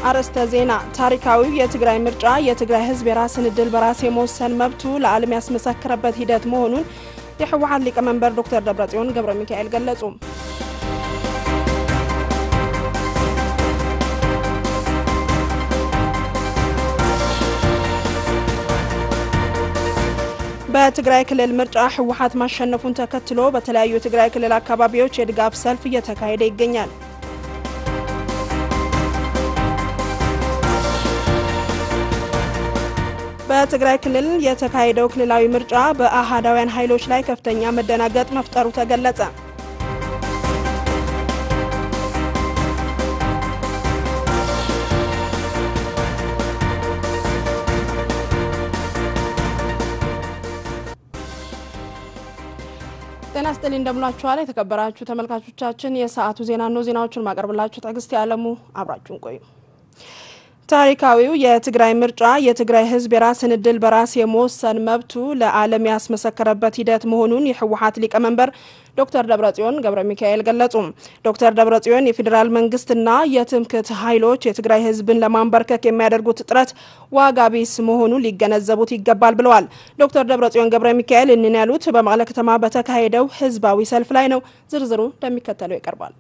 አርዕስተ ዜና። ታሪካዊው የትግራይ ምርጫ የትግራይ ሕዝብ የራስን ዕድል በራስ የመወሰን መብቱ ለዓለም ያስመሰከረበት ሂደት መሆኑን የህወሓት ሊቀመንበር ዶክተር ደብረጽዮን ገብረ ሚካኤል ገለጹ። በትግራይ ክልል ምርጫ ህወሓት ማሸነፉን ተከትሎ በተለያዩ የትግራይ ክልል አካባቢዎች የድጋፍ ሰልፍ እየተካሄደ ይገኛል። በትግራይ ክልል የተካሄደው ክልላዊ ምርጫ በአህዳውያን ኃይሎች ላይ ከፍተኛ መደናገጥ መፍጠሩ ተገለጸ። ጤና ስጥል እንደምናችኋል። የተከበራችሁ ተመልካቾቻችን የሰዓቱ ዜና ነው። ዜናዎቹን ማቀርብላችሁ ትዕግስት ያለሙ፣ አብራችሁን ቆዩ። ታሪካዊው የትግራይ ምርጫ የትግራይ ህዝብ የራስን ዕድል በራስ የመወሰን መብቱ ለዓለም ያስመሰከረበት ሂደት መሆኑን የህወሓት ሊቀመንበር ዶክተር ደብረጽዮን ገብረ ሚካኤል ገለጹ። ዶክተር ደብረጽዮን የፌዴራል መንግስትና የትምክህት ኃይሎች የትግራይ ህዝብን ለማንበርከክ የሚያደርጉት ጥረት ዋጋ ቢስ መሆኑን ሊገነዘቡት ይገባል ብለዋል። ዶክተር ደብረጽዮን ገብረ ሚካኤል እንን ያሉት በመቀለ ከተማ በተካሄደው ህዝባዊ ሰልፍ ላይ ነው። ዝርዝሩ እንደሚከተለው ይቀርባል።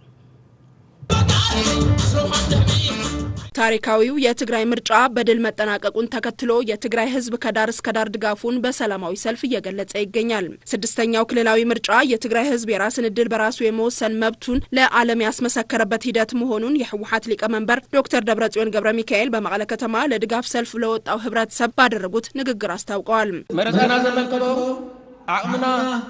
ታሪካዊው የትግራይ ምርጫ በድል መጠናቀቁን ተከትሎ የትግራይ ህዝብ ከዳር እስከ ዳር ድጋፉን በሰላማዊ ሰልፍ እየገለጸ ይገኛል። ስድስተኛው ክልላዊ ምርጫ የትግራይ ህዝብ የራስን ዕድል በራሱ የመወሰን መብቱን ለዓለም ያስመሰከረበት ሂደት መሆኑን የህወሓት ሊቀመንበር ዶክተር ደብረጽዮን ገብረ ሚካኤል በመቀለ ከተማ ለድጋፍ ሰልፍ ለወጣው ህብረተሰብ ባደረጉት ንግግር አስታውቀዋል። መረፃና ዘመልከቶ አቅምና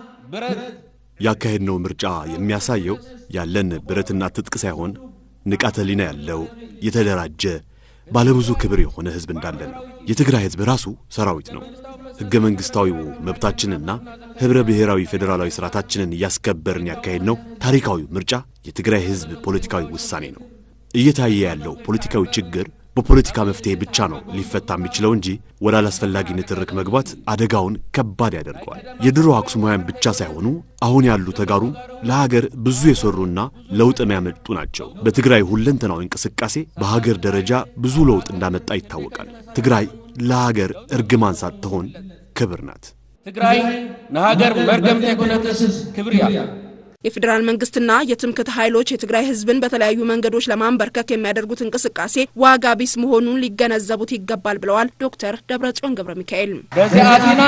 ብረት ያካሄድነው ምርጫ የሚያሳየው ያለን ብረትና ትጥቅ ሳይሆን ንቃተ ህሊና ያለው የተደራጀ ባለብዙ ክብር የሆነ ህዝብ እንዳለን ነው። የትግራይ ህዝብ ራሱ ሰራዊት ነው። ሕገ መንግሥታዊው መብታችንና ኅብረ ብሔራዊ ፌዴራላዊ ሥርዓታችንን እያስከበርን ያካሄድነው ታሪካዊ ምርጫ የትግራይ ህዝብ ፖለቲካዊ ውሳኔ ነው። እየታየ ያለው ፖለቲካዊ ችግር በፖለቲካ መፍትሄ ብቻ ነው ሊፈታ የሚችለው እንጂ ወደ አላስፈላጊ ንትርክ መግባት አደጋውን ከባድ ያደርገዋል። የድሮ አክሱማውያን ብቻ ሳይሆኑ አሁን ያሉ ተጋሩ ለሀገር ብዙ የሰሩና ለውጥ የሚያመጡ ናቸው። በትግራይ ሁለንተናዊ እንቅስቃሴ በሀገር ደረጃ ብዙ ለውጥ እንዳመጣ ይታወቃል። ትግራይ ለሀገር እርግማን ሳትሆን ክብር ናት። ትግራይ ንሃገር መርገምቲ ኣይኮነትስ ክብሪ እያ። የፌዴራል መንግስትና የትምክህት ኃይሎች የትግራይ ህዝብን በተለያዩ መንገዶች ለማንበርከክ የሚያደርጉት እንቅስቃሴ ዋጋ ቢስ መሆኑን ሊገነዘቡት ይገባል ብለዋል ዶክተር ደብረጽዮን ገብረ ሚካኤል። በዚ ኣቲና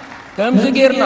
ከምዚ ጌርና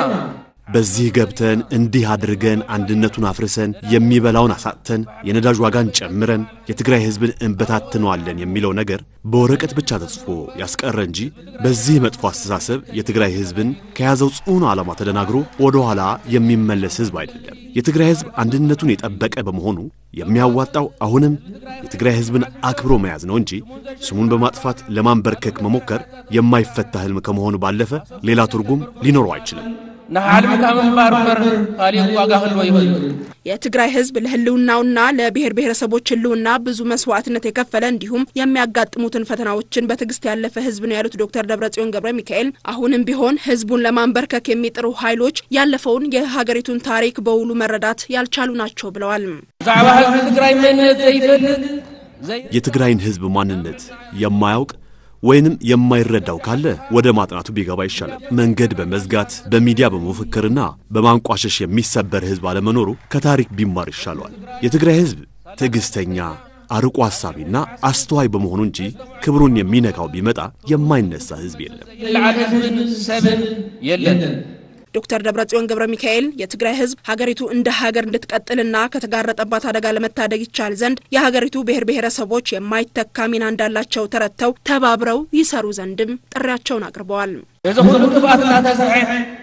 በዚህ ገብተን እንዲህ አድርገን አንድነቱን አፍርሰን የሚበላውን አሳጥተን የነዳጅ ዋጋን ጨምረን የትግራይ ህዝብን እንበታትነዋለን የሚለው ነገር በወረቀት ብቻ ተጽፎ ያስቀረ እንጂ በዚህ መጥፎ አስተሳሰብ የትግራይ ህዝብን ከያዘው ጽኑ ዓላማ ተደናግሮ ወደ ኋላ የሚመለስ ህዝብ አይደለም። የትግራይ ህዝብ አንድነቱን የጠበቀ በመሆኑ የሚያዋጣው አሁንም የትግራይ ህዝብን አክብሮ መያዝ ነው እንጂ ስሙን በማጥፋት ለማንበርከክ መሞከር የማይፈታ ህልም ከመሆኑ ባለፈ ሌላ ትርጉም ሊኖረው አይችልም። ንሓልምካ ምንባር እምበር ካሊእ ዋጋ ክህልዎ ይኽእል የትግራይ ህዝብ ለህልውናውና ለብሔር ብሔረሰቦች ህልውና ብዙ መስዋዕትነት የከፈለ እንዲሁም የሚያጋጥሙትን ፈተናዎችን በትዕግስት ያለፈ ህዝብ ነው ያሉት ዶክተር ደብረጽዮን ገብረ ሚካኤል አሁንም ቢሆን ህዝቡን ለማንበርከክ የሚጥሩ ኃይሎች ያለፈውን የሀገሪቱን ታሪክ በውሉ መረዳት ያልቻሉ ናቸው ብለዋል። ብዛዕባ ህዝቢ ትግራይ መንነት ዘይፈልጥ ዘይ የትግራይን ህዝብ ማንነት የማያውቅ ወይንም የማይረዳው ካለ ወደ ማጥናቱ ቢገባ ይሻላል። መንገድ በመዝጋት በሚዲያ በመፈክርና በማንቋሸሽ የሚሰበር ህዝብ አለመኖሩ ከታሪክ ቢማር ይሻለዋል። የትግራይ ህዝብ ትዕግሥተኛ፣ አርቆ ሐሳቢና አስተዋይ በመሆኑ እንጂ ክብሩን የሚነካው ቢመጣ የማይነሳ ህዝብ የለም። ይልዓል ህዝብን ሰብን የለን ዶክተር ደብረጽዮን ገብረ ሚካኤል የትግራይ ህዝብ ሀገሪቱ እንደ ሀገር እንድትቀጥልና ከተጋረጠባት አደጋ ለመታደግ ይቻል ዘንድ የሀገሪቱ ብሔር ብሔረሰቦች የማይተካ ሚና እንዳላቸው ተረድተው ተባብረው ይሰሩ ዘንድም ጥሪያቸውን አቅርበዋል። እዚ ኩሉ ጥፍኣት እናተሰርሐ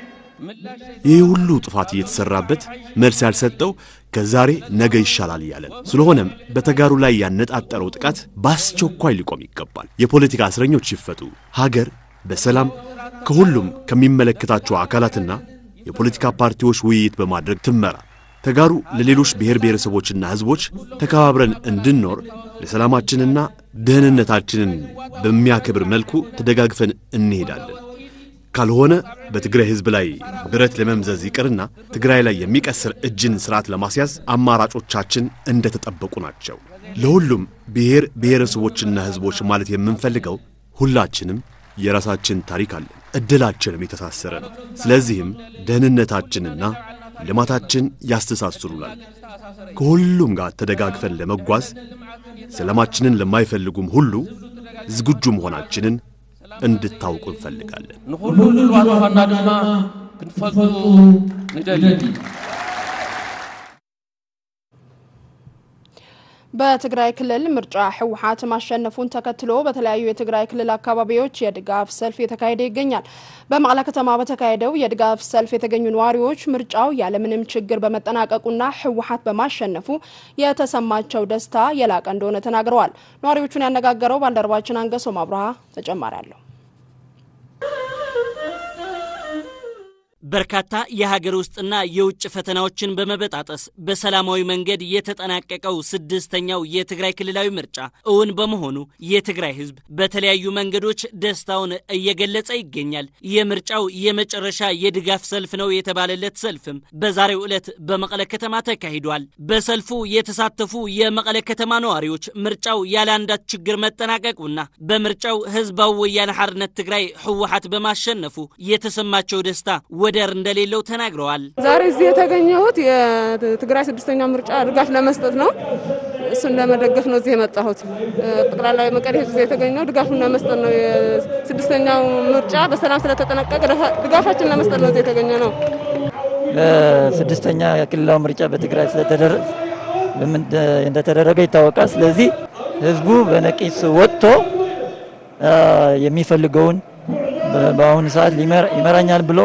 ምላሽ ይህ ሁሉ ጥፋት እየተሰራበት መልስ ያልሰጠው ከዛሬ ነገ ይሻላል እያለን ስለሆነም በተጋሩ ላይ ያነጣጠረው ጥቃት በአስቸኳይ ሊቆም ይገባል። የፖለቲካ እስረኞች ይፈቱ። ሀገር በሰላም ከሁሉም ከሚመለከታቸው አካላትና የፖለቲካ ፓርቲዎች ውይይት በማድረግ ትመራ። ተጋሩ ለሌሎች ብሔር ብሔረሰቦችና ህዝቦች ተከባብረን እንድንኖር ለሰላማችንና ደህንነታችንን በሚያከብር መልኩ ተደጋግፈን እንሄዳለን። ካልሆነ በትግራይ ሕዝብ ላይ ብረት ለመምዘዝ ይቅርና ትግራይ ላይ የሚቀስር እጅን ስርዓት ለማስያዝ አማራጮቻችን እንደተጠበቁ ናቸው። ለሁሉም ብሔር ብሔረሰቦችና ሕዝቦች ማለት የምንፈልገው ሁላችንም የራሳችን ታሪክ አለን፣ ዕድላችንም የተሳሰረ ነው። ስለዚህም ደህንነታችንና ልማታችን ያስተሳስሩናል። ከሁሉም ጋር ተደጋግፈን ለመጓዝ ሰላማችንን ለማይፈልጉም ሁሉ ዝግጁ መሆናችንን እንድታውቁ እንፈልጋለን። ንኹሉ ልልዋት ምዃንና ድማ ክንፈልጡ ንደሊ በትግራይ ክልል ምርጫ ህወሓት ማሸነፉን ተከትሎ በተለያዩ የትግራይ ክልል አካባቢዎች የድጋፍ ሰልፍ የተካሄደ ይገኛል። በመቀለ ከተማ በተካሄደው የድጋፍ ሰልፍ የተገኙ ነዋሪዎች ምርጫው ያለምንም ችግር በመጠናቀቁና ህወሓት በማሸነፉ የተሰማቸው ደስታ የላቀ እንደሆነ ተናግረዋል። ነዋሪዎቹን ያነጋገረው ባልደረባችን አንገሶም አብርሃ ተጨማሪ አለው። በርካታ የሀገር ውስጥና የውጭ ፈተናዎችን በመበጣጠስ በሰላማዊ መንገድ የተጠናቀቀው ስድስተኛው የትግራይ ክልላዊ ምርጫ እውን በመሆኑ የትግራይ ህዝብ በተለያዩ መንገዶች ደስታውን እየገለጸ ይገኛል። የምርጫው የመጨረሻ የድጋፍ ሰልፍ ነው የተባለለት ሰልፍም በዛሬው ዕለት በመቀለ ከተማ ተካሂዷል። በሰልፉ የተሳተፉ የመቀለ ከተማ ነዋሪዎች ምርጫው ያለ አንዳች ችግር መጠናቀቁና በምርጫው ህዝባዊ ወያነ ሓርነት ትግራይ ህወሓት በማሸነፉ የተሰማቸው ደስታ ወደር እንደሌለው ተናግረዋል። ዛሬ እዚህ የተገኘሁት የትግራይ ስድስተኛ ምርጫ ድጋፍ ለመስጠት ነው። እሱን ለመደገፍ ነው እዚህ የመጣሁት። ጠቅላላ የመቀሌ ህዝብ እዚህ የተገኘው ድጋፉን ለመስጠት ነው። የስድስተኛው ምርጫ በሰላም ስለተጠናቀቀ ድጋፋችን ለመስጠት ነው እዚህ የተገኘ ነው። ስድስተኛ የክልላዊ ምርጫ በትግራይ እንደተደረገ ይታወቃል። ስለዚህ ህዝቡ በነቂስ ወጥቶ የሚፈልገውን በአሁኑ ሰዓት ይመራኛል ብሎ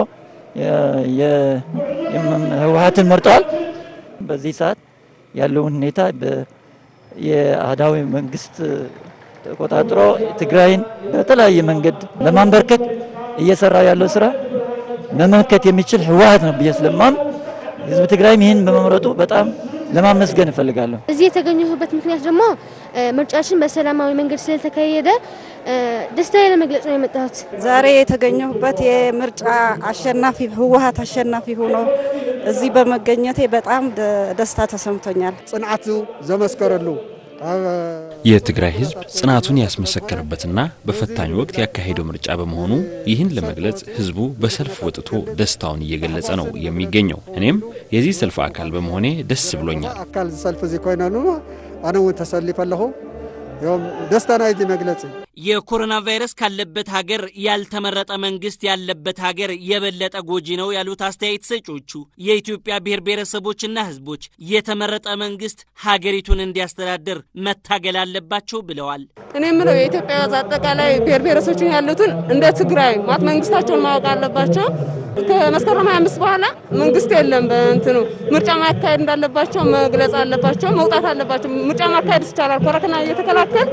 ህወሓትን መርጠዋል። በዚህ ሰዓት ያለውን ሁኔታ የአህዳዊ መንግስት ተቆጣጥሮ ትግራይን በተለያየ መንገድ ለማንበርከክ እየሰራ ያለው ስራ መመከት የሚችል ህወሓት ነው ብዬ ስለማም ህዝብ ትግራይም ይህን በመምረጡ በጣም ለማመስገን እፈልጋለሁ። እዚህ የተገኘሁበት ምክንያት ደግሞ ምርጫችን በሰላማዊ መንገድ ስለተካሄደ ደስታዬ ለመግለጽ ነው የመጣሁት። ዛሬ የተገኘሁበት የምርጫ አሸናፊ ህወሓት አሸናፊ ሆኖ እዚህ በመገኘቴ በጣም ደስታ ተሰምቶኛል። ጽንዓቱ ዘመስከረሉ የትግራይ ህዝብ ጽናቱን ያስመሰከረበትና በፈታኝ ወቅት ያካሄደው ምርጫ በመሆኑ ይህን ለመግለጽ ህዝቡ በሰልፍ ወጥቶ ደስታውን እየገለጸ ነው የሚገኘው። እኔም የዚህ ሰልፍ አካል በመሆኔ ደስ ብሎኛል። አካል ሰልፍ እዚ ኮይነሉ ኣነ እውን ተሰሊፈ ኣለኹ ዮም ደስታ ናይ እዚ መግለፂ የኮሮና ቫይረስ ካለበት ሀገር ያልተመረጠ መንግስት ያለበት ሀገር የበለጠ ጎጂ ነው ያሉት አስተያየት ሰጪዎቹ የኢትዮጵያ ብሔር ብሔረሰቦችና ህዝቦች የተመረጠ መንግስት ሀገሪቱን እንዲያስተዳድር መታገል አለባቸው ብለዋል። እኔ የምለው የኢትዮጵያ አጠቃላይ ብሔር ብሔረሰቦችን ያሉትን እንደ ትግራይ ማት መንግስታቸውን ማወቅ አለባቸው። ከመስከረም 25 በኋላ መንግስት የለም በእንትኑ ምርጫ ማካሄድ እንዳለባቸው መግለጽ አለባቸው። መውጣት አለባቸው። ምርጫ ማካሄድ ይቻላል። ኮረና እየተከላከል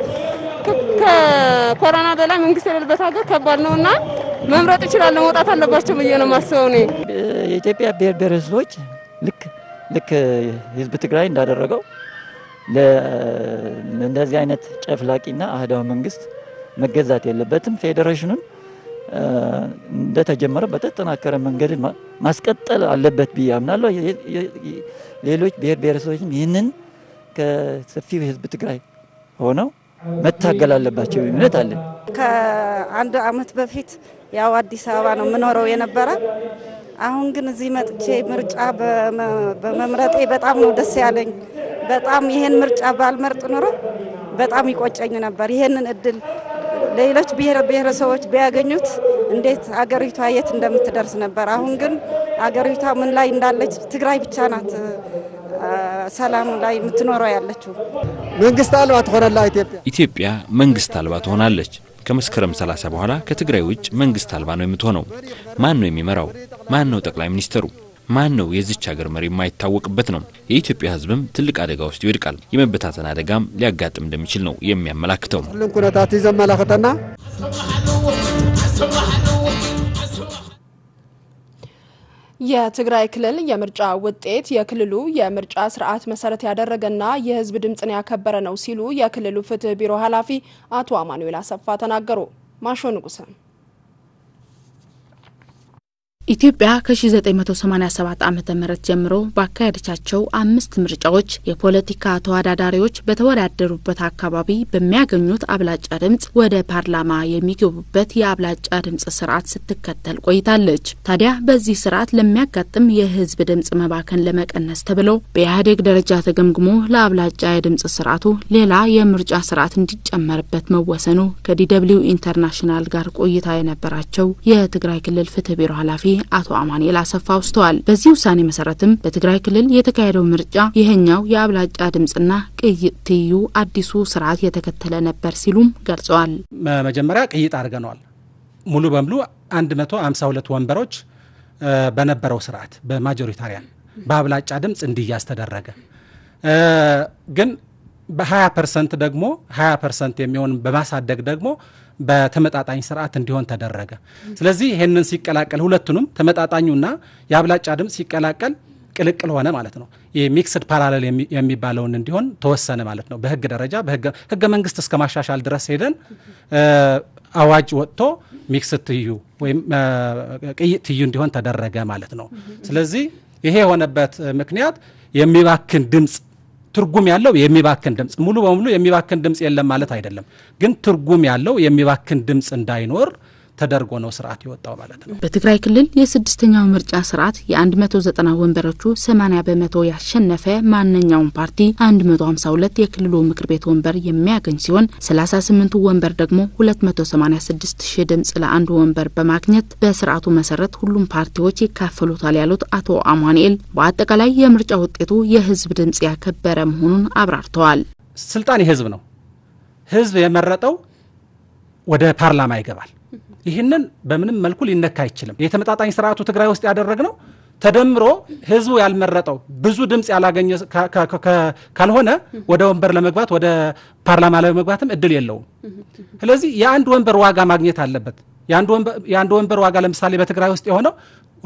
ከኮሮና በላይ መንግስት የሌለበት ሀገር ከባድ ነውና መምረጥ ይችላል። መውጣት አለባቸው ብዬ ነው የማስበው። እኔ የኢትዮጵያ ብሔር ብሔረሰቦች ልክ ልክ ህዝብ ትግራይ እንዳደረገው እንደዚህ አይነት ጨፍላቂና አህዳዊ መንግስት መገዛት የለበትም። ፌዴሬሽኑን እንደተጀመረ በተጠናከረ መንገድ ማስቀጠል አለበት ብዬ አምናለሁ። ሌሎች ብሔር ብሔረሰቦችም ይህንን ከሰፊው ህዝብ ትግራይ ሆነው መታገል አለባቸው እምነት አለን። ከአንድ አመት በፊት ያው አዲስ አበባ ነው የምኖረው የነበረ። አሁን ግን እዚህ መጥቼ ምርጫ በመምረጤ በጣም ነው ደስ ያለኝ። በጣም ይሄን ምርጫ ባልመርጥ ኑሮ በጣም ይቆጨኝ ነበር። ይሄንን እድል ሌሎች ብሔር ብሔረሰቦች ቢያገኙት እንዴት አገሪቷ የት እንደምትደርስ ነበር። አሁን ግን አገሪቷ ምን ላይ እንዳለች ትግራይ ብቻ ናት ሰላም ላይ የምትኖረው ያለችው። መንግስት አልባ ትሆነላ ኢትዮጵያ ኢትዮጵያ መንግስት አልባ ትሆናለች። ከመስከረም 30 በኋላ ከትግራይ ውጭ መንግስት አልባ ነው የምትሆነው። ማን ነው የሚመራው? ማን ነው ጠቅላይ ሚኒስትሩ? ማን ነው የዚች ሀገር መሪ የማይታወቅበት ነው። የኢትዮጵያ ሕዝብም ትልቅ አደጋ ውስጥ ይወድቃል። የመበታተን አደጋም ሊያጋጥም እንደሚችል ነው የሚያመላክተው። ሁሉም ኩነታት እዩ ዘመላክተና የትግራይ ክልል የምርጫ ውጤት የክልሉ የምርጫ ስርዓት መሰረት ያደረገና የህዝብ ድምፅን ያከበረ ነው ሲሉ የክልሉ ፍትህ ቢሮ ኃላፊ አቶ አማኑኤል አሰፋ ተናገሩ። ማሾ ንጉሰ ኢትዮጵያ ከ1987 ዓ ም ጀምሮ ባካሄደቻቸው አምስት ምርጫዎች የፖለቲካ ተወዳዳሪዎች በተወዳደሩበት አካባቢ በሚያገኙት አብላጫ ድምጽ ወደ ፓርላማ የሚገቡበት የአብላጫ ድምጽ ስርዓት ስትከተል ቆይታለች። ታዲያ በዚህ ስርዓት ለሚያጋጥም የህዝብ ድምጽ መባከን ለመቀነስ ተብሎ በኢህአዴግ ደረጃ ተገምግሞ ለአብላጫ የድምጽ ስርዓቱ ሌላ የምርጫ ስርዓት እንዲጨመርበት መወሰኑ ከዲደብሊው ኢንተርናሽናል ጋር ቆይታ የነበራቸው የትግራይ ክልል ፍትህ ቢሮ ኃላፊ አቶ አማኑኤል አሰፋ አውስተዋል። በዚህ ውሳኔ መሰረትም በትግራይ ክልል የተካሄደው ምርጫ ይህኛው የአብላጫ ድምጽና ቅይጥ ትይዩ አዲሱ ስርዓት የተከተለ ነበር ሲሉም ገልጸዋል። መጀመሪያ ቅይጥ አድርገነዋል። ሙሉ በሙሉ 152 ወንበሮች በነበረው ስርዓት በማጆሪታሪያን በአብላጫ ድምፅ እንዲያዝ ተደረገ። ግን በ20 ፐርሰንት ደግሞ 20 ፐርሰንት የሚሆን በማሳደግ ደግሞ በተመጣጣኝ ስርዓት እንዲሆን ተደረገ። ስለዚህ ይህንን ሲቀላቀል ሁለቱንም ተመጣጣኙና የአብላጫ ድምፅ ሲቀላቀል ቅልቅል ሆነ ማለት ነው። ይህ ሚክስድ ፓራሌል የሚባለውን እንዲሆን ተወሰነ ማለት ነው። በህግ ደረጃ ህገ መንግስት እስከ ማሻሻል ድረስ ሄደን አዋጅ ወጥቶ ሚክስድ ትይዩ ወይም ቅይጥ ትይዩ እንዲሆን ተደረገ ማለት ነው። ስለዚህ ይሄ የሆነበት ምክንያት የሚባክን ድምፅ ትርጉም ያለው የሚባክን ድምፅ ሙሉ በሙሉ የሚባክን ድምፅ የለም ማለት አይደለም። ግን ትርጉም ያለው የሚባክን ድምፅ እንዳይኖር ተደርጎ ነው ስርዓት የወጣው ማለት ነው። በትግራይ ክልል የስድስተኛው ምርጫ ስርዓት የ190 ወንበሮቹ 80 በመቶ ያሸነፈ ማንኛውም ፓርቲ 152 የክልሉ ምክር ቤት ወንበር የሚያገኝ ሲሆን 38ቱ ወንበር ደግሞ 286 ሺህ ድምፅ ለአንዱ ወንበር በማግኘት በስርዓቱ መሰረት ሁሉም ፓርቲዎች ይካፈሉታል ያሉት አቶ አማኑኤል በአጠቃላይ የምርጫ ውጤቱ የህዝብ ድምፅ ያከበረ መሆኑን አብራርተዋል። ስልጣን የህዝብ ነው። ህዝብ የመረጠው ወደ ፓርላማ ይገባል። ይህንን በምንም መልኩ ሊነካ አይችልም። የተመጣጣኝ ስርዓቱ ትግራይ ውስጥ ያደረግነው ተደምሮ ህዝቡ ያልመረጠው ብዙ ድምፅ ያላገኘ ካልሆነ ወደ ወንበር ለመግባት ወደ ፓርላማ ለመግባትም እድል የለውም። ስለዚህ የአንድ ወንበር ዋጋ ማግኘት አለበት። የአንድ ወንበር ዋጋ ለምሳሌ በትግራይ ውስጥ የሆነው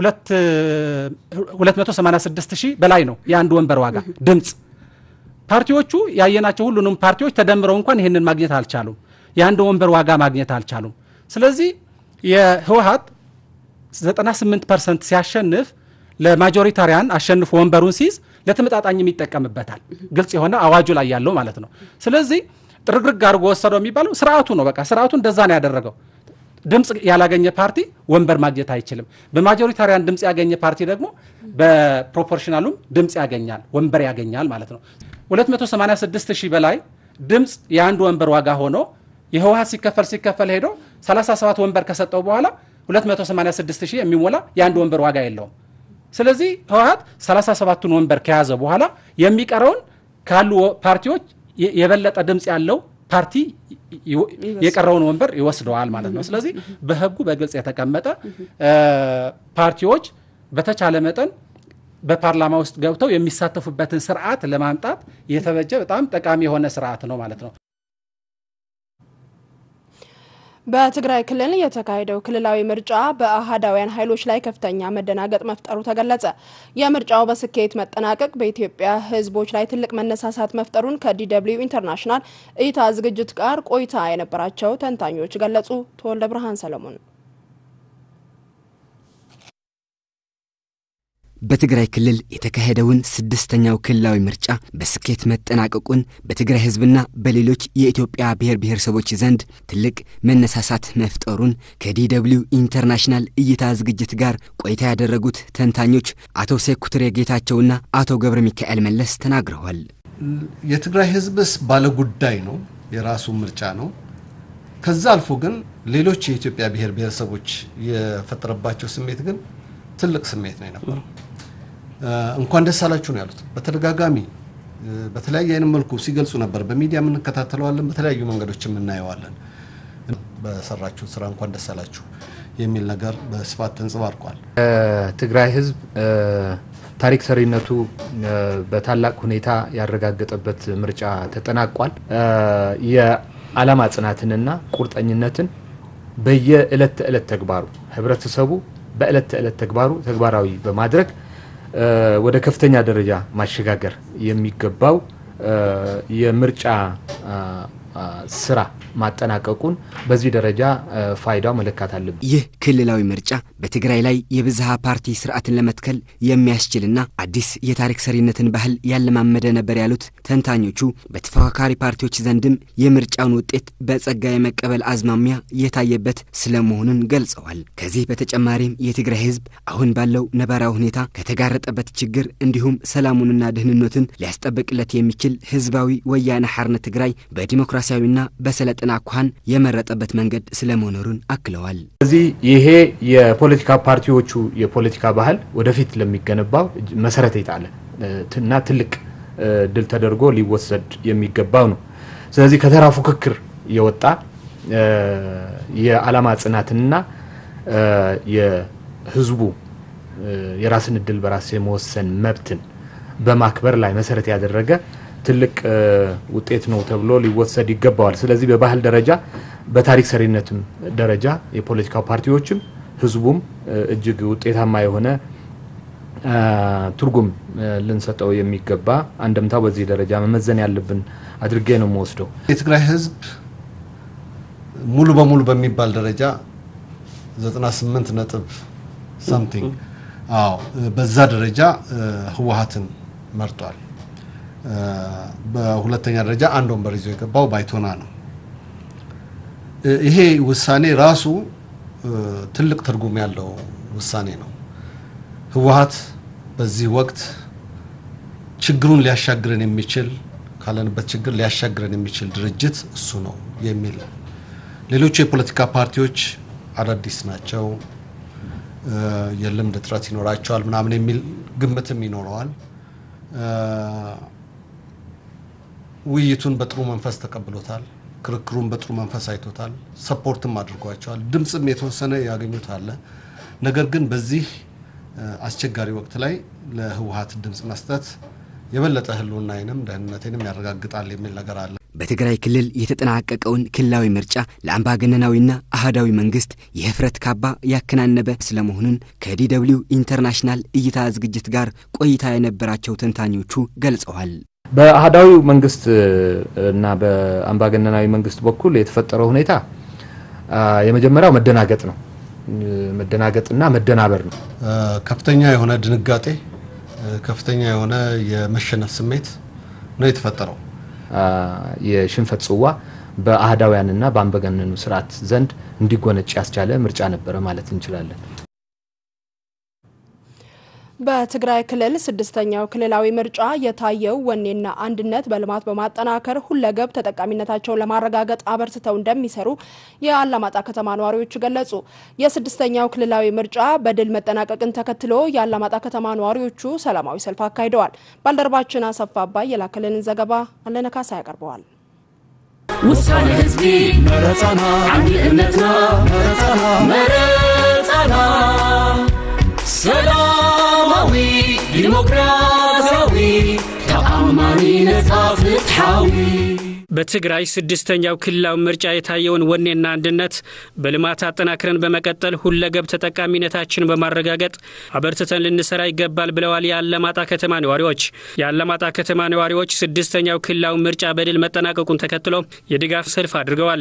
286 ሺህ በላይ ነው የአንድ ወንበር ዋጋ ድምፅ። ፓርቲዎቹ ያየናቸው ሁሉንም ፓርቲዎች ተደምረው እንኳን ይህንን ማግኘት አልቻሉም። የአንድ ወንበር ዋጋ ማግኘት አልቻሉም። ስለዚህ የህወሀት 98 ፐርሰንት ሲያሸንፍ ለማጆሪታሪያን አሸንፎ ወንበሩን ሲይዝ ለተመጣጣኝም ይጠቀምበታል። ግልጽ የሆነ አዋጁ ላይ ያለው ማለት ነው። ስለዚህ ጥርግርግ አድርጎ ወሰደው የሚባለው ስርዓቱ ነው። በቃ ስርዓቱ እንደዛ ነው ያደረገው። ድምፅ ያላገኘ ፓርቲ ወንበር ማግኘት አይችልም። በማጆሪታሪያን ድምፅ ያገኘ ፓርቲ ደግሞ በፕሮፖርሽናሉም ድምፅ ያገኛል፣ ወንበር ያገኛል ማለት ነው። 286 ሺህ በላይ ድምፅ የአንድ ወንበር ዋጋ ሆኖ የህወሀት ሲከፈል ሲከፈል ሄዶ 37 ወንበር ከሰጠው በኋላ 286 ሺህ የሚሞላ የአንድ ወንበር ዋጋ የለውም። ስለዚህ ህወሀት 37ቱን ወንበር ከያዘ በኋላ የሚቀረውን ካሉ ፓርቲዎች የበለጠ ድምፅ ያለው ፓርቲ የቀረውን ወንበር ይወስደዋል ማለት ነው። ስለዚህ በህጉ በግልጽ የተቀመጠ ፓርቲዎች በተቻለ መጠን በፓርላማ ውስጥ ገብተው የሚሳተፉበትን ስርዓት ለማምጣት የተበጀ በጣም ጠቃሚ የሆነ ስርዓት ነው ማለት ነው። በትግራይ ክልል የተካሄደው ክልላዊ ምርጫ በአህዳውያን ኃይሎች ላይ ከፍተኛ መደናገጥ መፍጠሩ ተገለጸ። የምርጫው በስኬት መጠናቀቅ በኢትዮጵያ ሕዝቦች ላይ ትልቅ መነሳሳት መፍጠሩን ከዲደብሊው ኢንተርናሽናል እይታ ዝግጅት ጋር ቆይታ የነበራቸው ተንታኞች ገለጹ። ተወልደ ብርሃን ሰለሞን በትግራይ ክልል የተካሄደውን ስድስተኛው ክልላዊ ምርጫ በስኬት መጠናቀቁን በትግራይ ህዝብና በሌሎች የኢትዮጵያ ብሔር ብሔረሰቦች ዘንድ ትልቅ መነሳሳት መፍጠሩን ከዲደብሊው ኢንተርናሽናል እይታ ዝግጅት ጋር ቆይታ ያደረጉት ተንታኞች አቶ ሴኩትሬ ጌታቸውና አቶ ገብረ ሚካኤል መለስ ተናግረዋል። የትግራይ ህዝብስ ባለጉዳይ ነው፣ የራሱ ምርጫ ነው። ከዛ አልፎ ግን ሌሎች የኢትዮጵያ ብሔር ብሔረሰቦች የፈጠረባቸው ስሜት ግን ትልቅ ስሜት ነው የነበረው። እንኳን ደስ አላችሁ ነው ያሉት። በተደጋጋሚ በተለያየ አይነት መልኩ ሲገልጹ ነበር። በሚዲያ የምንከታተለዋለን፣ በተለያዩ መንገዶች የምናየዋለን። በሰራችሁት ስራ እንኳን ደስ አላችሁ የሚል ነገር በስፋት ተንጸባርቋል። ትግራይ ህዝብ ታሪክ ሰሪነቱ በታላቅ ሁኔታ ያረጋገጠበት ምርጫ ተጠናቋል። የዓላማ ጽናትንና ቁርጠኝነትን በየዕለት ተዕለት ተግባሩ ህብረተሰቡ በዕለት ተዕለት ተግባሩ ተግባራዊ በማድረግ ወደ ከፍተኛ ደረጃ ማሸጋገር የሚገባው የምርጫ ስራ ማጠናቀቁን በዚህ ደረጃ ፋይዳው መለካት አለብን። ይህ ክልላዊ ምርጫ በትግራይ ላይ የብዝሃ ፓርቲ ስርዓትን ለመትከል የሚያስችልና አዲስ የታሪክ ሰሪነትን ባህል ያለማመደ ነበር ያሉት ተንታኞቹ በተፎካካሪ ፓርቲዎች ዘንድም የምርጫውን ውጤት በጸጋ የመቀበል አዝማሚያ የታየበት ስለመሆኑን ገልጸዋል። ከዚህ በተጨማሪም የትግራይ ህዝብ አሁን ባለው ነባራዊ ሁኔታ ከተጋረጠበት ችግር እንዲሁም ሰላሙንና ደህንነቱን ሊያስጠብቅለት የሚችል ህዝባዊ ወያነ ሓርነት ትግራይ በዲሞክራሲያዊና በሰለጠነ አኳኋን የመረጠበት መንገድ ስለመኖሩን አክለዋል። ስለዚህ ይሄ የፖለቲካ ፓርቲዎቹ የፖለቲካ ባህል ወደፊት ለሚገነባው መሰረት የጣለ እና ትልቅ ድል ተደርጎ ሊወሰድ የሚገባው ነው። ስለዚህ ከተራ ፉክክር የወጣ የዓላማ ጽናትንና የህዝቡ የራስን እድል በራስ የመወሰን መብትን በማክበር ላይ መሰረት ያደረገ ትልቅ ውጤት ነው ተብሎ ሊወሰድ ይገባዋል። ስለዚህ በባህል ደረጃ በታሪክ ሰሪነትም ደረጃ የፖለቲካ ፓርቲዎችም ህዝቡም እጅግ ውጤታማ የሆነ ትርጉም ልንሰጠው የሚገባ አንድምታው በዚህ ደረጃ መመዘን ያለብን አድርጌ ነው የምወስደው። የትግራይ ህዝብ ሙሉ በሙሉ በሚባል ደረጃ 98 ነጥብ ሳምቲንግ አዎ በዛ ደረጃ ህወሀትን መርጧል። በሁለተኛ ደረጃ አንድ ወንበር ይዞ የገባው ባይቶና ነው። ይሄ ውሳኔ ራሱ ትልቅ ትርጉም ያለው ውሳኔ ነው። ህወሀት በዚህ ወቅት ችግሩን ሊያሻግረን የሚችል ካለንበት ችግር ሊያሻግረን የሚችል ድርጅት እሱ ነው የሚል ሌሎቹ የፖለቲካ ፓርቲዎች አዳዲስ ናቸው፣ የልምድ እጥረት ይኖራቸዋል ምናምን የሚል ግምትም ይኖረዋል። ውይይቱን በጥሩ መንፈስ ተቀብሎታል። ክርክሩን በጥሩ መንፈስ አይቶታል። ሰፖርትም አድርጓቸዋል። ድምፅም የተወሰነ ያገኙት አለ። ነገር ግን በዚህ አስቸጋሪ ወቅት ላይ ለህወሀት ድምፅ መስጠት የበለጠ ህልውናዬንም ደህንነቴንም ያረጋግጣል የሚል ነገር አለ። በትግራይ ክልል የተጠናቀቀውን ክልላዊ ምርጫ ለአምባገነናዊና አህዳዊ መንግስት የህፍረት ካባ ያከናነበ ስለመሆኑን ከዲደብሊው ኢንተርናሽናል እይታ ዝግጅት ጋር ቆይታ የነበራቸው ተንታኞቹ ገልጸዋል። በአህዳዊ መንግስት እና በአምባገነናዊ መንግስት በኩል የተፈጠረው ሁኔታ የመጀመሪያው መደናገጥ ነው። መደናገጥና መደናበር ነው። ከፍተኛ የሆነ ድንጋጤ፣ ከፍተኛ የሆነ የመሸነፍ ስሜት ነው የተፈጠረው። የሽንፈት ጽዋ በአህዳውያንና በአምባገነኑ ስርዓት ዘንድ እንዲጎነጭ ያስቻለ ምርጫ ነበረ ማለት እንችላለን። በትግራይ ክልል ስድስተኛው ክልላዊ ምርጫ የታየው ወኔና አንድነት በልማት በማጠናከር ሁለገብ ተጠቃሚነታቸውን ለማረጋገጥ አበርትተው እንደሚሰሩ የአላማጣ ከተማ ነዋሪዎች ገለጹ። የስድስተኛው ክልላዊ ምርጫ በድል መጠናቀቅን ተከትሎ የአላማጣ ከተማ ነዋሪዎቹ ሰላማዊ ሰልፍ አካሂደዋል። ባልደረባችን አሰፋ አባይ የላከልንን ዘገባ አለነካሳ ያቀርበዋል። ውሳኔ ህዝቢ መረፃና ዓብዪ እምነትና መረፃና መረፃና ሰላማዊ ዲሞክራሲያዊ ተአማኒ ነፃ ፍትሓዊ በትግራይ ስድስተኛው ክልላዊ ምርጫ የታየውን ወኔና አንድነት በልማት አጠናክረን በመቀጠል ሁለገብ ተጠቃሚነታችን በማረጋገጥ አበርትተን ልንሰራ ይገባል ብለዋል የአላማጣ ከተማ ነዋሪዎች። የአላማጣ ከተማ ነዋሪዎች ስድስተኛው ክልላዊ ምርጫ በድል መጠናቀቁን ተከትሎ የድጋፍ ሰልፍ አድርገዋል።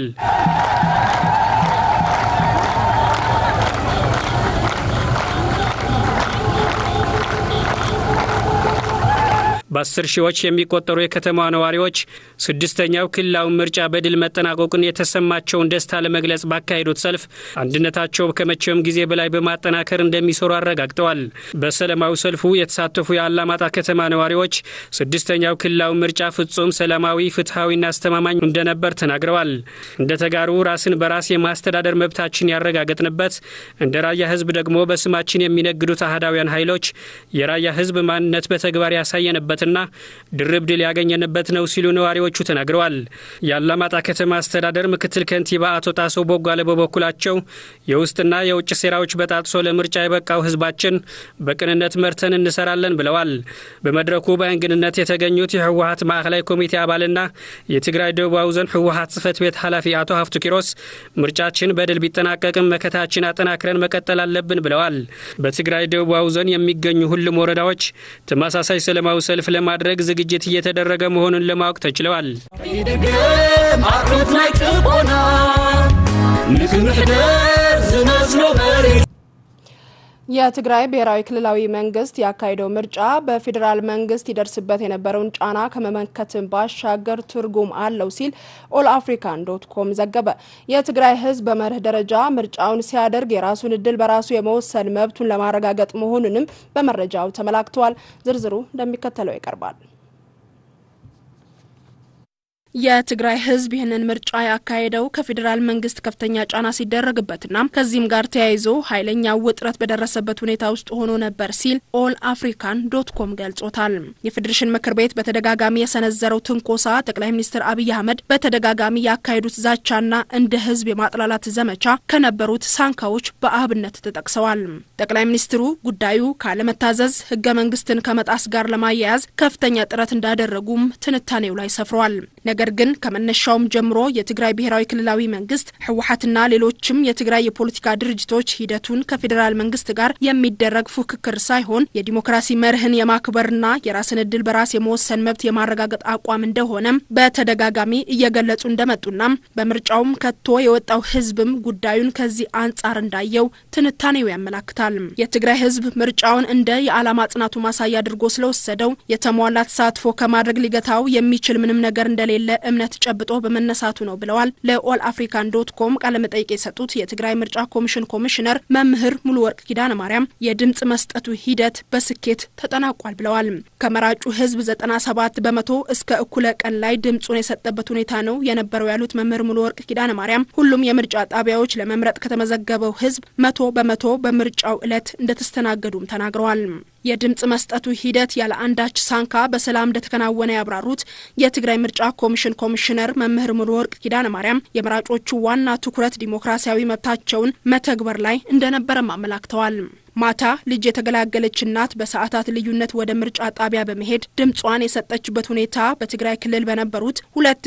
በአስር ሺዎች የሚቆጠሩ የከተማዋ ነዋሪዎች ስድስተኛው ክልላዊ ምርጫ በድል መጠናቀቁን የተሰማቸውን ደስታ ለመግለጽ ባካሄዱት ሰልፍ አንድነታቸው ከመቼውም ጊዜ በላይ በማጠናከር እንደሚሰሩ አረጋግጠዋል። በሰላማዊ ሰልፉ የተሳተፉ የአላማጣ ከተማ ነዋሪዎች ስድስተኛው ክልላዊ ምርጫ ፍጹም ሰላማዊ፣ ፍትሐዊና አስተማማኝ እንደነበር ተናግረዋል። እንደ ተጋሩ ራስን በራስ የማስተዳደር መብታችን ያረጋገጥንበት፣ እንደ ራያ ህዝብ ደግሞ በስማችን የሚነግዱት አህዳውያን ኃይሎች የራያ ህዝብ ማንነት በተግባር ያሳየንበት ና ድርብ ድል ያገኘንበት ነው ሲሉ ነዋሪዎቹ ተናግረዋል። የአላማጣ ከተማ አስተዳደር ምክትል ከንቲባ አቶ ጣሰው ቦጓለ በበኩላቸው የውስጥና የውጭ ሴራዎች በጣጥሶ ለምርጫ የበቃው ህዝባችን በቅንነት መርተን እንሰራለን ብለዋል። በመድረኩ በእንግድነት የተገኙት የህወሀት ማዕከላዊ ኮሚቴ አባልና የትግራይ ደቡባዊ ዞን ህወሀት ጽህፈት ቤት ኃላፊ አቶ ሀፍቱ ኪሮስ ምርጫችን በድል ቢጠናቀቅም መከታችን አጠናክረን መቀጠል አለብን ብለዋል። በትግራይ ደቡባዊ ዞን የሚገኙ ሁሉም ወረዳዎች ተመሳሳይ ሰላማዊ ሰልፍ ለማድረግ ዝግጅት እየተደረገ መሆኑን ለማወቅ ተችለዋል። ይድገም አርሉት ናይ ጭቆና ንክምሕደር ዝመስሎ መሬት የትግራይ ብሔራዊ ክልላዊ መንግስት ያካሄደው ምርጫ በፌዴራል መንግስት ይደርስበት የነበረውን ጫና ከመመከትን ባሻገር ትርጉም አለው ሲል ኦል አፍሪካን ዶት ኮም ዘገበ። የትግራይ ህዝብ በመርህ ደረጃ ምርጫውን ሲያደርግ የራሱን እድል በራሱ የመወሰን መብቱን ለማረጋገጥ መሆኑንም በመረጃው ተመላክተዋል። ዝርዝሩ እንደሚከተለው ይቀርባል። የትግራይ ህዝብ ይህንን ምርጫ ያካሄደው ከፌዴራል መንግስት ከፍተኛ ጫና ሲደረግበትና ከዚህም ጋር ተያይዞ ኃይለኛ ውጥረት በደረሰበት ሁኔታ ውስጥ ሆኖ ነበር ሲል ኦል አፍሪካን ዶት ኮም ገልጾታል። የፌዴሬሽን ምክር ቤት በተደጋጋሚ የሰነዘረው ትንኮሳ፣ ጠቅላይ ሚኒስትር አብይ አህመድ በተደጋጋሚ ያካሄዱት ዛቻና እንደ ህዝብ የማጥላላት ዘመቻ ከነበሩት ሳንካዎች በአብነት ተጠቅሰዋል። ጠቅላይ ሚኒስትሩ ጉዳዩ ካለመታዘዝ ህገ መንግስትን ከመጣስ ጋር ለማያያዝ ከፍተኛ ጥረት እንዳደረጉም ትንታኔው ላይ ሰፍሯል። ነገር ግን ከመነሻውም ጀምሮ የትግራይ ብሔራዊ ክልላዊ መንግስት ህወሀትና ሌሎችም የትግራይ የፖለቲካ ድርጅቶች ሂደቱን ከፌዴራል መንግስት ጋር የሚደረግ ፉክክር ሳይሆን የዲሞክራሲ መርህን የማክበርና የራስን እድል በራስ የመወሰን መብት የማረጋገጥ አቋም እንደሆነም በተደጋጋሚ እየገለጹ እንደመጡና በምርጫውም ከቶ የወጣው ህዝብም ጉዳዩን ከዚህ አንጻር እንዳየው ትንታኔው ያመላክታል። የትግራይ ህዝብ ምርጫውን እንደ የዓላማ ጽናቱ ማሳያ አድርጎ ስለወሰደው የተሟላ ተሳትፎ ከማድረግ ሊገታው የሚችል ምንም ነገር እንደሌለ እምነት ጨብጦ በመነሳቱ ነው ብለዋል። ለኦል አፍሪካን ዶት ኮም ቃለመጠይቅ የሰጡት የትግራይ ምርጫ ኮሚሽን ኮሚሽነር መምህር ሙሉ ወርቅ ኪዳነ ማርያም የድምጽ መስጠቱ ሂደት በስኬት ተጠናቋል ብለዋል። ከመራጩ ህዝብ 97 በመቶ እስከ እኩለ ቀን ላይ ድምጹን የሰጠበት ሁኔታ ነው የነበረው ያሉት መምህር ሙሉ ወርቅ ኪዳነ ማርያም ሁሉም የምርጫ ጣቢያዎች ለመምረጥ ከተመዘገበው ህዝብ መቶ በመቶ በምርጫው ዕለት እንደተስተናገዱም ተናግረዋል። የድምጽ መስጠቱ ሂደት ያለ አንዳች ሳንካ በሰላም እንደተከናወነ ያብራሩት የትግራይ ምርጫ ኮሚሽን ኮሚሽነር መምህር ሙሉ ወርቅ ኪዳነ ማርያም የመራጮቹ ዋና ትኩረት ዲሞክራሲያዊ መብታቸውን መተግበር ላይ እንደነበረም አመላክተዋል። ማታ ልጅ የተገላገለች እናት በሰዓታት ልዩነት ወደ ምርጫ ጣቢያ በመሄድ ድምጿን የሰጠችበት ሁኔታ በትግራይ ክልል በነበሩት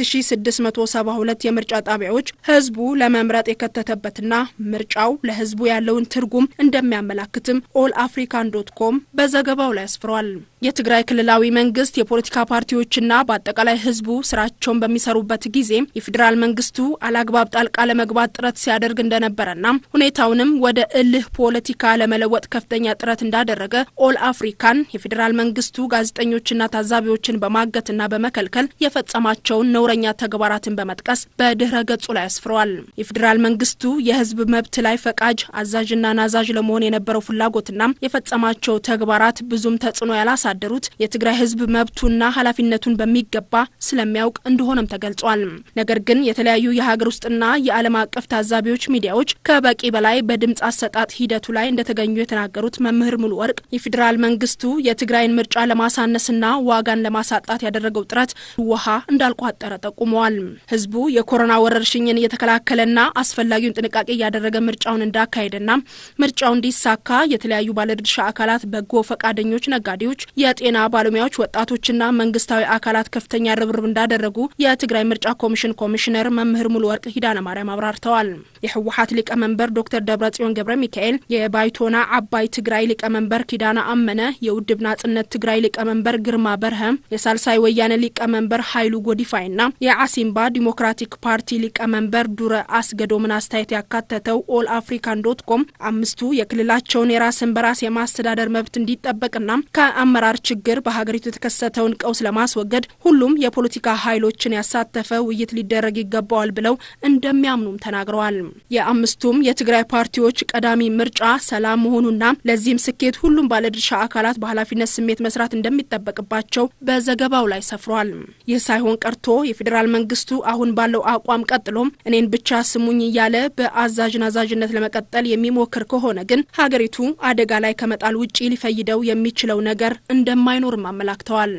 2672 የምርጫ ጣቢያዎች ህዝቡ ለመምረጥ የከተተበትና ምርጫው ለህዝቡ ያለውን ትርጉም እንደሚያመላክትም ኦል አፍሪካን ዶት ኮም በዘገባው ላይ አስፍሯል። የትግራይ ክልላዊ መንግስት የፖለቲካ ፓርቲዎችና በአጠቃላይ ህዝቡ ስራቸውን በሚሰሩበት ጊዜ የፌዴራል መንግስቱ አላግባብ ጣልቃ ለመግባት ጥረት ሲያደርግ እንደነበረና ሁኔታውንም ወደ እልህ ፖለቲካ ለመለወጥ ከፍተኛ ጥረት እንዳደረገ ኦል አፍሪካን የፌዴራል መንግስቱ ጋዜጠኞችና ታዛቢዎችን በማገትና በመከልከል የፈጸማቸውን ነውረኛ ተግባራትን በመጥቀስ በድህረ ገጹ ላይ አስፍረዋል። የፌዴራል መንግስቱ የህዝብ መብት ላይ ፈቃጅ አዛዥና ናዛዥ ለመሆን የነበረው ፍላጎትና የፈጸማቸው ተግባራት ብዙም ተጽዕኖ ያላሳደሩት የትግራይ ህዝብ መብቱና ኃላፊነቱን በሚገባ ስለሚያውቅ እንደሆነም ተገልጿል። ነገር ግን የተለያዩ የሀገር ውስጥና የዓለም አቀፍ ታዛቢዎች ሚዲያዎች ከበቂ በላይ በድምፅ አሰጣጥ ሂደቱ ላይ እንደተገኙ የተናገሩት መምህር ሙሉ ወርቅ የፌዴራል መንግስቱ የትግራይን ምርጫ ለማሳነስና ዋጋን ለማሳጣት ያደረገው ጥረት ውሃ እንዳልቋጠረ ጠቁመዋል። ህዝቡ የኮሮና ወረርሽኝን እየተከላከለና አስፈላጊውን ጥንቃቄ እያደረገ ምርጫውን እንዳካሄደና ምርጫው እንዲሳካ የተለያዩ ባለድርሻ አካላት፣ በጎ ፈቃደኞች፣ ነጋዴዎች፣ የጤና ባለሙያዎች፣ ወጣቶችና መንግስታዊ አካላት ከፍተኛ ርብርብ እንዳደረጉ የትግራይ ምርጫ ኮሚሽን ኮሚሽነር መምህር ሙሉ ወርቅ ኪዳነ ማርያም አብራርተዋል። የህወሀት ሊቀመንበር ዶክተር ደብረጽዮን ገብረ ሚካኤል የባይቶና አባይ ትግራይ ሊቀመንበር ኪዳና አመነ፣ የውድብ ናጽነት ትግራይ ሊቀመንበር ግርማ በርሀ፣ የሳልሳይ ወያነ ሊቀመንበር ኃይሉ ጎዲፋይና የአሲምባ ዲሞክራቲክ ፓርቲ ሊቀመንበር ዱረ አስገዶምን አስተያየት ያካተተው ኦል አፍሪካን ዶት ኮም አምስቱ የክልላቸውን የራስን በራስ የማስተዳደር መብት እንዲጠበቅና ከአመራር ችግር በሀገሪቱ የተከሰተውን ቀውስ ለማስወገድ ሁሉም የፖለቲካ ኃይሎችን ያሳተፈ ውይይት ሊደረግ ይገባዋል ብለው እንደሚያምኑም ተናግረዋል። የአምስቱም የትግራይ ፓርቲዎች ቀዳሚ ምርጫ ሰላም መሆኑና ለዚህም ስኬት ሁሉም ባለድርሻ አካላት በኃላፊነት ስሜት መስራት እንደሚጠበቅባቸው በዘገባው ላይ ሰፍሯል። ይህ ሳይሆን ቀርቶ የፌዴራል መንግስቱ አሁን ባለው አቋም ቀጥሎም እኔን ብቻ ስሙኝ እያለ በአዛዥ ናዛዥነት ለመቀጠል የሚሞክር ከሆነ ግን ሀገሪቱ አደጋ ላይ ከመጣል ውጪ ሊፈይደው የሚችለው ነገር እንደማይኖርም አመላክተዋል።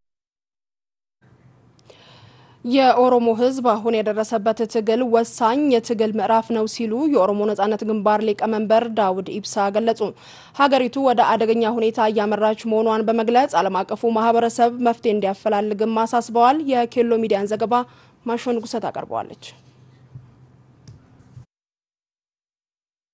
የኦሮሞ ሕዝብ አሁን የደረሰበት ትግል ወሳኝ የትግል ምዕራፍ ነው ሲሉ የኦሮሞ ነጻነት ግንባር ሊቀመንበር ዳውድ ኢብሳ ገለጹ። ሀገሪቱ ወደ አደገኛ ሁኔታ እያመራች መሆኗን በመግለጽ ዓለም አቀፉ ማህበረሰብ መፍትሄ እንዲያፈላልግም አሳስበዋል። የኬሎ ሚዲያን ዘገባ ማሾ ንጉሰት አቀርበዋለች።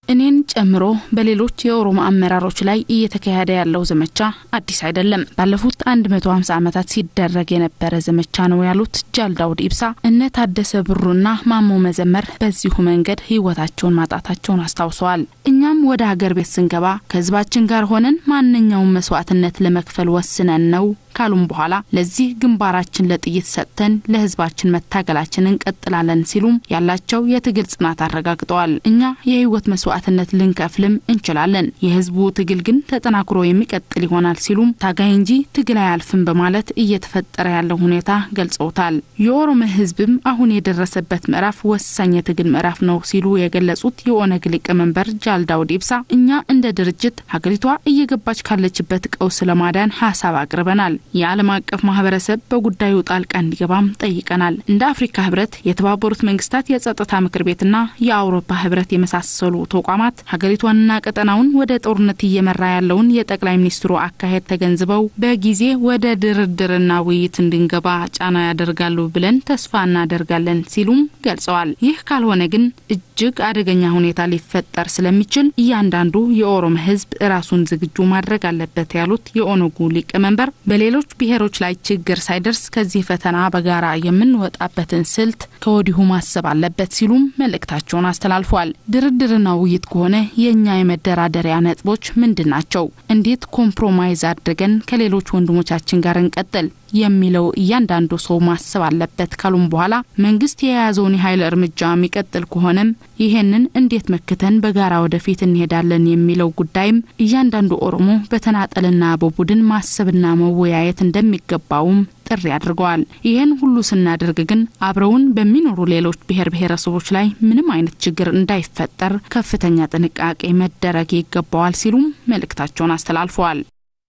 እኔን ጨምሮ በሌሎች የኦሮሞ አመራሮች ላይ እየተካሄደ ያለው ዘመቻ አዲስ አይደለም። ባለፉት 150 ዓመታት ሲደረግ የነበረ ዘመቻ ነው ያሉት ጃል ዳውድ ኢብሳ እነ ታደሰ ብሩና ማሞ መዘመር በዚሁ መንገድ ህይወታቸውን ማጣታቸውን አስታውሰዋል። እኛም ወደ ሀገር ቤት ስንገባ ከህዝባችን ጋር ሆነን ማንኛውም መስዋዕትነት ለመክፈል ወስነን ነው ካሉም በኋላ ለዚህ ግንባራችን ለጥይት ሰጥተን ለህዝባችን መታገላችን እንቀጥላለን ሲሉም ያላቸው የትግል ጽናት አረጋግጠዋል። እኛ የህይወት መስዋዕትነት ልንከፍልም እንችላለን፣ የህዝቡ ትግል ግን ተጠናክሮ የሚቀጥል ይሆናል ሲሉም ታጋይ እንጂ ትግል አያልፍም በማለት እየተፈጠረ ያለው ሁኔታ ገልጸውታል። የኦሮሞ ህዝብም አሁን የደረሰበት ምዕራፍ ወሳኝ የትግል ምዕራፍ ነው ሲሉ የገለጹት የኦነግ ሊቀመንበር ጃል ዳውድ ኢብሳ እኛ እንደ ድርጅት ሀገሪቷ እየገባች ካለችበት ቀውስ ለማዳን ሀሳብ አቅርበናል። የዓለም አቀፍ ማህበረሰብ በጉዳዩ ጣልቃ እንዲገባም ጠይቀናል። እንደ አፍሪካ ህብረት፣ የተባበሩት መንግስታት የጸጥታ ምክር ቤትና የአውሮፓ ህብረት የመሳሰሉ ተቋማት ሀገሪቷንና ቀጠናውን ወደ ጦርነት እየመራ ያለውን የጠቅላይ ሚኒስትሩ አካሄድ ተገንዝበው በጊዜ ወደ ድርድርና ውይይት እንድንገባ ጫና ያደርጋሉ ብለን ተስፋ እናደርጋለን ሲሉም ገልጸዋል። ይህ ካልሆነ ግን እጅግ አደገኛ ሁኔታ ሊፈጠር ስለሚችል እያንዳንዱ የኦሮሞ ህዝብ ራሱን ዝግጁ ማድረግ አለበት ያሉት የኦነጉ ሊቀመንበር በሌሎች ብሔሮች ላይ ችግር ሳይደርስ ከዚህ ፈተና በጋራ የምንወጣበትን ስልት ከወዲሁ ማሰብ አለበት ሲሉም መልእክታቸውን አስተላልፏል። ድርድርና ውይይት ከሆነ የእኛ የመደራደሪያ ነጥቦች ምንድን ናቸው? እንዴት ኮምፕሮማይዝ አድርገን ከሌሎች ወንድሞቻችን ጋር እንቀጥል የሚለው እያንዳንዱ ሰው ማሰብ አለበት ካሉም በኋላ መንግስት የያዘውን የኃይል እርምጃ የሚቀጥል ከሆነም ይሄንን እንዴት መክተን በጋራ ወደፊት እንሄዳለን የሚለው ጉዳይም እያንዳንዱ ኦሮሞ በተናጠልና በቡድን ማሰብና መወያየት እንደሚገባውም ጥሪ አድርገዋል። ይህን ሁሉ ስናደርግ ግን አብረውን በሚኖሩ ሌሎች ብሔር ብሔረሰቦች ላይ ምንም አይነት ችግር እንዳይፈጠር ከፍተኛ ጥንቃቄ መደረግ ይገባዋል ሲሉም መልእክታቸውን አስተላልፈዋል።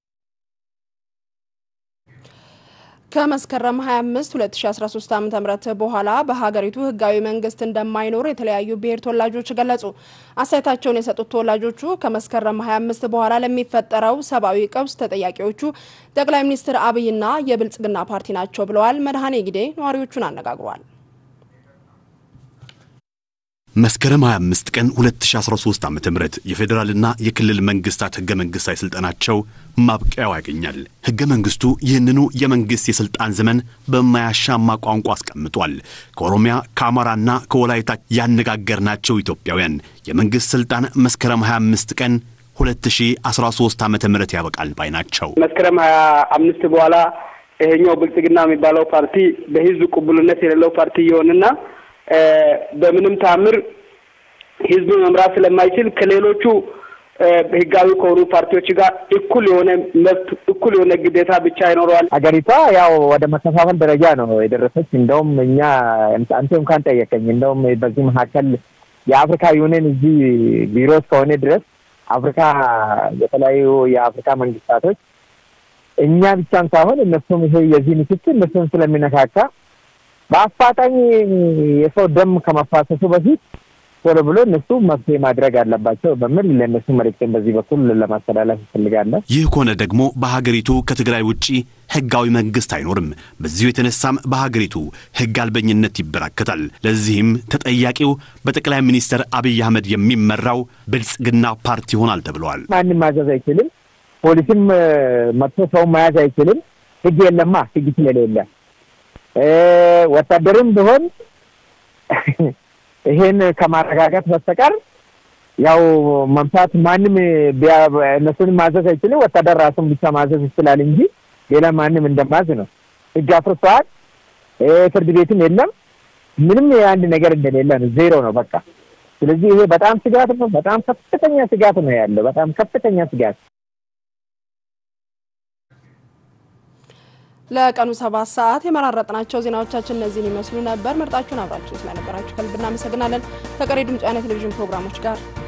ከመስከረም 25 2013 ዓ ም በኋላ በሀገሪቱ ህጋዊ መንግስት እንደማይኖር የተለያዩ ብሔር ተወላጆች ገለጹ። አስተያየታቸውን የሰጡት ተወላጆቹ ከመስከረም 25 በኋላ ለሚፈጠረው ሰብአዊ ቀውስ ተጠያቂዎቹ ጠቅላይ ሚኒስትር አብይና የብልጽግና ፓርቲ ናቸው ብለዋል። መድኃኔ ጊዴ ነዋሪዎቹን አነጋግሯል። መስከረም 25 ቀን 2013 ዓ ም የፌዴራልና የክልል መንግስታት ህገ መንግስታዊ ስልጣናቸው ማብቂያው ያገኛል። ህገ መንግስቱ ይህንኑ የመንግስት የስልጣን ዘመን በማያሻማ ቋንቋ አስቀምጧል። ከኦሮሚያ ከአማራና ከወላይታ ያነጋገርናቸው ኢትዮጵያውያን የመንግስት ስልጣን መስከረም 25 ቀን 2013 ዓ ም ያበቃል ባይ ናቸው። መስከረም 25 በኋላ ይሄኛው ብልጽግና የሚባለው ፓርቲ በህዝብ ቅቡልነት የሌለው ፓርቲ ይሆንና በምንም ታምር ህዝብ መምራት ስለማይችል ከሌሎቹ ህጋዊ ከሆኑ ፓርቲዎች ጋር እኩል የሆነ መብት እኩል የሆነ ግዴታ ብቻ ይኖረዋል። ሀገሪቷ ያው ወደ መከፋፈል ደረጃ ነው የደረሰች። እንደውም እኛ አንተ እንኳን ጠየቀኝ። እንደውም በዚህ መካከል የአፍሪካ ዩኒየን እዚህ ቢሮ እስከሆነ ድረስ አፍሪካ የተለያዩ የአፍሪካ መንግስታቶች እኛ ብቻም ሳይሆን እነሱም ይሄ የዚህ ንክኪ እነሱም ስለሚነካካ በአፋጣኝ የሰው ደም ከመፋሰሱ በፊት ቶሎ ብሎ እነሱ መፍትሄ ማድረግ አለባቸው በሚል ለእነሱ መልእክትን በዚህ በኩል ለማስተላለፍ ይፈልጋለን። ይህ ከሆነ ደግሞ በሀገሪቱ ከትግራይ ውጪ ህጋዊ መንግስት አይኖርም። በዚሁ የተነሳም በሀገሪቱ ህግ አልበኝነት ይበራከታል። ለዚህም ተጠያቂው በጠቅላይ ሚኒስትር አብይ አህመድ የሚመራው ብልጽግና ፓርቲ ይሆናል ተብለዋል። ማንም ማዘዝ አይችልም። ፖሊስም መጥቶ ሰውን መያዝ አይችልም። ህግ የለማ ህግ ስለሌለ ወታደርም ቢሆን ይሄን ከማረጋጋት በስተቀር ያው መምታት ማንም እነሱን ማዘዝ አይችልም። ወታደር ራሱን ብቻ ማዘዝ ይችላል እንጂ ሌላ ማንም እንደማዝ ነው። ህግ አፍርሰዋል። ፍርድ ቤትም የለም። ምንም የአንድ ነገር እንደሌለ ነው። ዜሮ ነው በቃ። ስለዚህ ይሄ በጣም ስጋት ነው። በጣም ከፍተኛ ስጋት ነው ያለው። በጣም ከፍተኛ ስጋት ለቀኑ ሰባት ሰዓት የመራረጥናቸው ዜናዎቻችን እነዚህን ይመስሉ ነበር። መርጣችሁን አብራችሁ ስለነበራችሁ ከልብ እናመሰግናለን። ከቀሪ ድምጽ ቴሌቪዥን ፕሮግራሞች ጋር